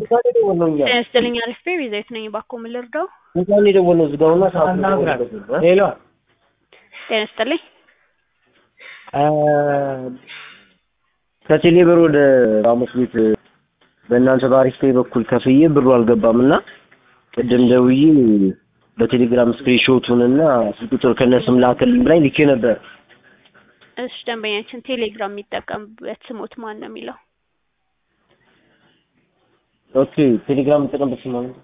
እንኳን የደወልነው እኛ ጤና ይስጥልኝ አሪፍ ቤቢ ዘይት ነኝ። እባክዎ ምን ልርዳው? እንኳን የደወልነው ዝጋውና ሰዓት ሄሎ ጤና ይስጥልኝ። ከቴሌብር ወደ ራሞስ ቤት በእናንተ በአሪፍ ፔይ በኩል ከፍዬ ብሩ አልገባም እና ቅድም ደውዬ በቴሌግራም ስክሪንሾቱን እና ስልክ ቁጥር ከነስም ላክልኝ ብላኝ ልኬ ነበር። እሺ ደንበኛችን ቴሌግራም የሚጠቀምበት ስሞት ማን ነው የሚለው? ኦኬ ቴሌግራም የምጠቀምበት ስም ማለት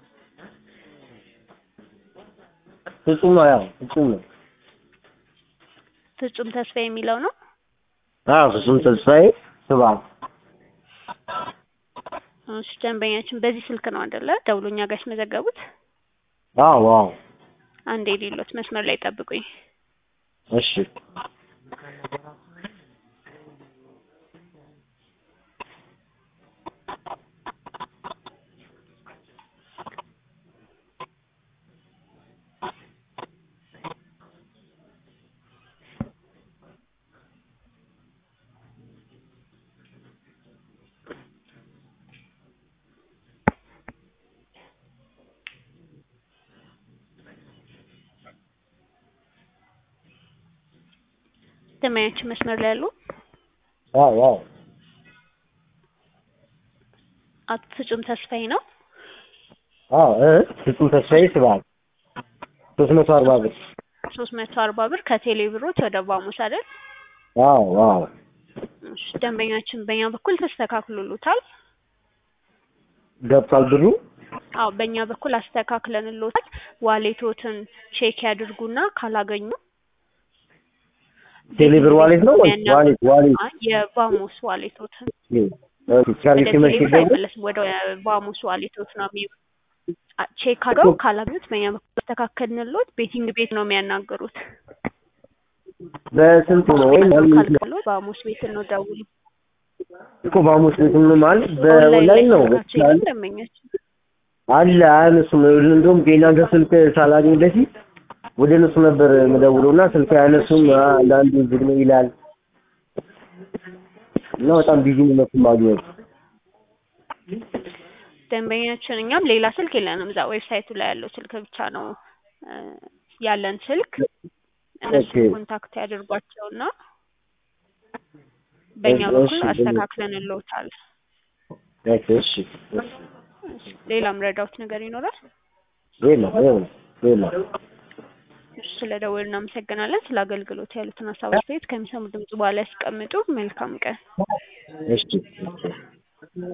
ፍጹም ነው። ያው ፍጹም ነው። ፍጹም ተስፋ የሚለው ነው። አዎ ፍጹም ተስፋዬ ስብሐት። እሺ ደንበኛችን በዚህ ስልክ ነው አይደለ ደውሎ እኛ ጋር ያስመዘገቡት? አዎ አዎ። አንዴ ሌሎት መስመር ላይ ጠብቁኝ። እሺ ደንበኛችን መስመር ላይ ያሉ አዎ አዎ። አቶ ፍጹም ተስፋዬ ነው። አዎ እ ፍጹም ተስፋዬ ስብሐት ሶስት መቶ አርባ ብር። ሶስት መቶ አርባ ብር ከቴሌ ብሮች ወደ ባሙስ አይደል? አዎ አዎ። እሺ ደንበኛችን በእኛ በኩል ተስተካክሎሎታል። ገብቷል ብሩ? አዎ በእኛ በኩል አስተካክለንሎታል። ዋሌቶትን ቼክ ያድርጉና ካላገኙ ቴሌብር ዋሌት ነው ወይ ዋሌት ዋሌት? አይ የባሙስ ዋሌቶትን ኦኬ ቻርጅ ወደ ሲመሽ ቴሌብር ደግሞ አይመለስም። ወደ ባሙስ ዋሌቶት ነው የሚ ቼክ አድርገው ካላገኙት በእኛ በኩል አስተካከልንሎት ቤቲንግ ቤት ነው የሚያናግሩት። በስንት ነው ወይ ካልከሎት ባሙስ ቤት ነው ደውሉ። እኮ በሐሙስ ቤት ነው ማለት በኦንላይን ነው ስልካቸው የለም ደንበኛችን አለ አያነሱም። እንደውም የእናንተ ስልክ ሳላገኝ በፊት ወደ እነሱ ነበር የምደውለው እና ስልክ አያነሱም። አንዳንዱ ዝግ ነው ይላል እና በጣም ቢዚ ነው እነሱን ማግኘት። ደንበኛችን እኛም ሌላ ስልክ የለንም። እዛ ዌብሳይቱ ላይ ያለው ስልክ ብቻ ነው እ ያለን ስልክ። እነሱ ኦኬ። ኮንታክት ያደርጓቸውና በእኛ እሺ፣ በኩል እሺ። አስተካክለንልዎታል። ኦኬ እሺ። እሺ፣ ሌላም ረዳውት ነገር ይኖራል? የለም የለም የለም። እሺ፣ ስለ ደወሉ እናመሰግናለን። ስለ አገልግሎት ያሉትን ሀሳብ አስተያየት ከሚሰሙ ድምጽ በኋላ ያስቀምጡ። መልካም ቀን። እሺ